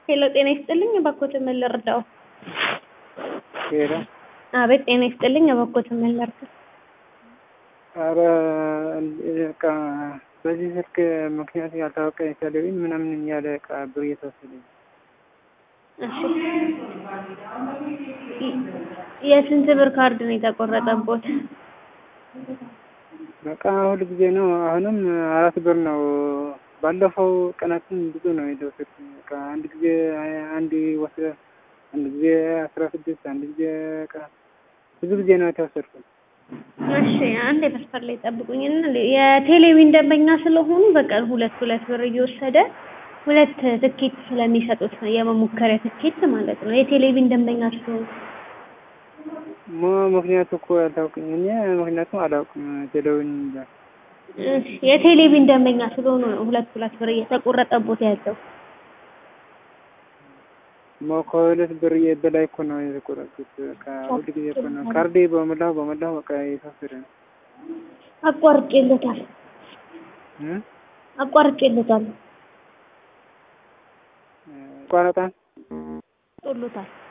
ሄሎ ጤና ይስጥልኝ እባክዎትን ምን ልርዳው? ሄሎ አቤት ጤና ይስጥልኝ እባክዎትን ምን ልርዳው? ኧረ በቃ በዚህ ስልክ ምክንያት ያልታወቀ ቴሌቪዥን ምናምን እያለ ዕቃ ብር እየተወሰደ ነው። እሺ የስንት ብር ካርድ ነው የተቆረጠቦት? በቃ ሁል ጊዜ ነው። አሁንም አራት ብር ነው። ባለፈው ቀናትን ብዙ ነው የተወሰድኩኝ። በቃ አንድ ጊዜ አንድ ወስደ አንድ ጊዜ አስራ ስድስት አንድ ጊዜ በቃ ብዙ ጊዜ ነው የተወሰድኩት። እሺ አንድ መስመር ላይ ጠብቁኝና የቴሌቪዥን ደንበኛ ስለሆኑ በቀን ሁለት ሁለት ብር እየወሰደ ሁለት ትኬት ስለሚሰጡት ነው የመሞከሪያ ትኬት ማለት ነው። የቴሌቪዥን ደንበኛ ስለሆኑ ሞ ምክንያቱ እኮ ያልታውቅኝ እኔ ምክንያቱም አላውቅም ቴሌቪዥን ይላል። እሺ የቴሌቪዥን ደንበኛ ስለሆኑ ነው ሁለት ሁለት ብር እየተቆረጠቦት ያለው። ሞ ከሁለት ብር በላይ እኮ ነው የተቆረጥኩት። በቃ ሁል ጊዜ እኮ ነው ካርዴ በሞላው በሞላው በቃ የተወሰደ ነው። አቋርጬለታል እ አቋርጬለታል ቋረጣ ጦሎታል